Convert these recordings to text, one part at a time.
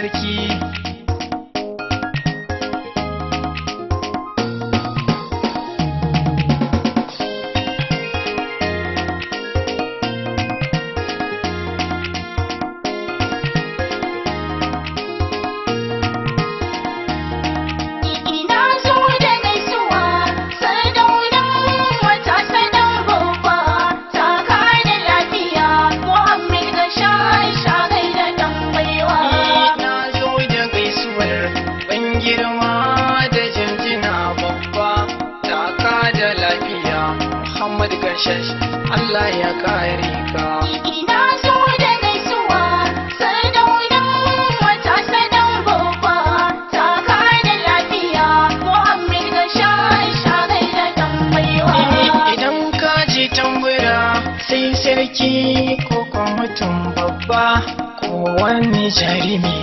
sarki Ina zo da gaisuwa, sardaunan wata sadan babba, taka da lafiya, Muhammad ga shagai da ɗan baiwa. na zo da gaisuwar ban girma da jinjina babba taka da lafiya muhammad gashash allah ya kare ka Ina zo da gaisuwa, sardaunan wata sadan babba, taka da lafiya, Muhammad ga shagai da ɗan baiwa. idan ka ji tambura sai sarki ko kuma mutum babba ko wani jarumi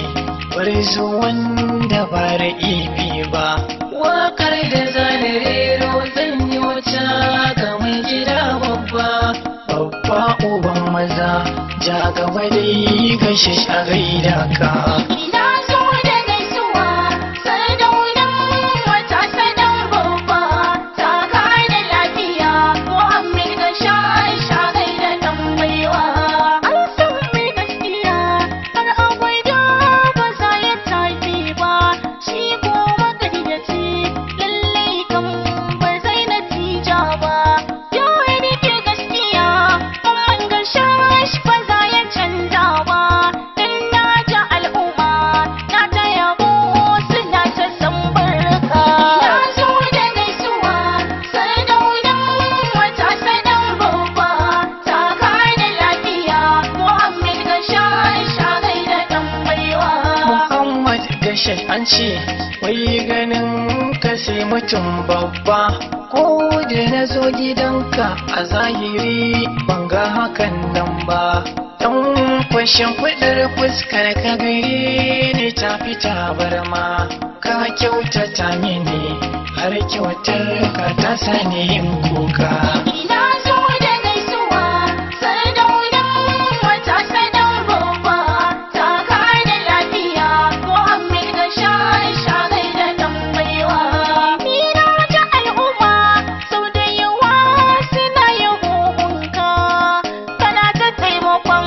zo wanda ba ra'ibi ba wakar da zane rero zan yi wata ga mai gida babba babba uban maza ja gaba dai gashe a gaida ka Ina zo da gaisuwa, sardaunan wata sadan babba, taka da lafiya, Muhammad ga shagai da ɗan baiwa. An san mai gaskiya, har abada ba za ya tafi ba, shi ko magayyaci, lallai kan ba zai natija ba. Ya rike gaskiya, amman ga shash ba za ya canza ba, dan na ji al'umma na ta yabo suna ta san barka. Na zo da gaisuwa, sardaunan wata sadan babba, taka da lafiya, Muhammad ga shagai da ɗan baiwa. Muhammad gashe an ce wai ganin ka sai mutum babba ko da na zo gidanka a zahiri ban ga hakan nan ba dan kwashin kudar fuskar ka gare ni ta fita barma ka kyautata mini har kyautar ka ta sani yin kuka Ina zo da gaisuwa, sardaunan wata sadan babba, taka da lafiya, Muhammad ga shagai da ɗan baiwa. Ni na ji al'umma sau da yawa suna yabo gunka, kana ta taimakon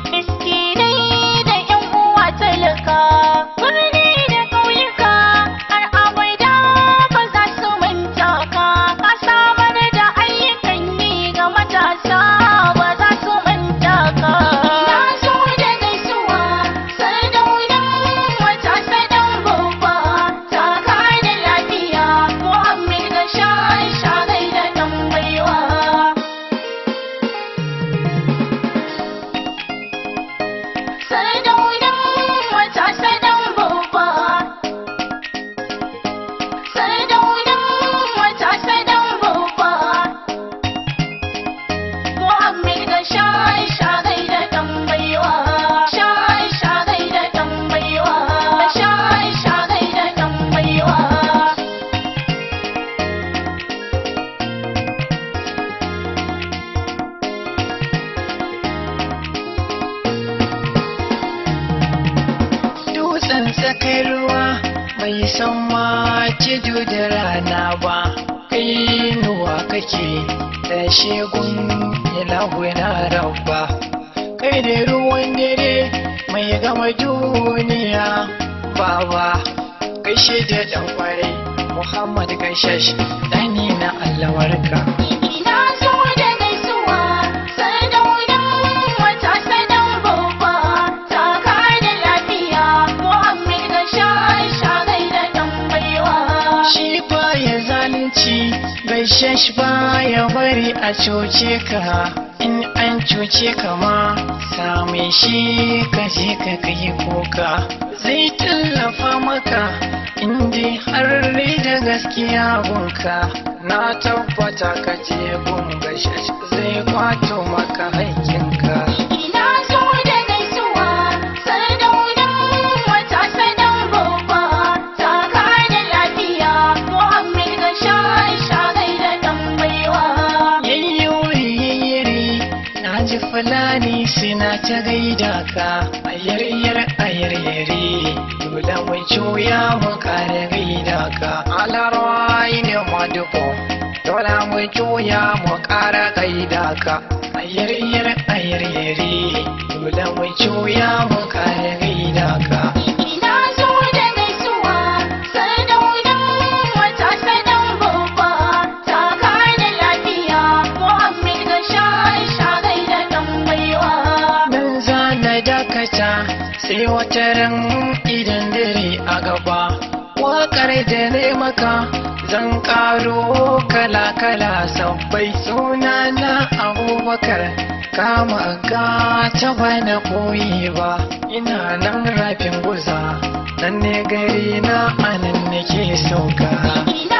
miskinai da 'yan uwa talaka. Birni da ƙauyuka har abada ba za su manta ka, ka samar da ayyukan yi ga matasa ba za su manta ka. Na zo da gaisuwa, sardaunan wata sadan babba, taka da lafiya, Muhammad ga shagai da ɗan baiwa. Sardaunan wata sadan babba Sardaunan wata sadan babba Muhammad ga shagai da ɗan baiwa Shagai da ɗan baiwa Shagai da ɗan baiwa dutsen tsakar ruwa bai san ma tudu da rana ba kai nuwa kake da shegun ilahu na rabba kai da ruwan dare mai gama duniya baba gaishe da dan kwarai muhammad gaishash dani na allawarka Ina zo da gaisuwa, sardaunan wata sadan babba, taka da lafiya, Muhammad ga shagai da ɗan baiwa. shi baya zalunci gaishe shi baya bari a cuce ka in an cuce ka ma same shi ka je ka kai kuka zai tallafa maka inda har da gaskiya gunka na tabbata ka je gun gaishe shi zai kwato maka haƙƙinka Ina zo da gaisuwa, sardaunan wata sadan babba, taka da lafiya, Muhammad ga shagai da ɗan baiwa. yayyuri yayyiri na ji fulani suna ta gaida ka ayaryar ayaryare dole mu juya mu kare gaida ka alarwai ne madubo dole mu juya mu kara gaida ka ayaryar ayaryare dole mu juya mu kare gaida ka Ina zo da gaisuwa, sardaunan wata sadan babba, taka da lafiya, Muhammad ga shagai da ɗan baiwa. nan zana dakata sai wata ran idan dare a gaba waƙar da ne maka zan ƙaro kala-kala sabbai suna na abubakar kama ga ta bana koyi ba ina nan rafin guza nan ne gari na anan nake sauka Ina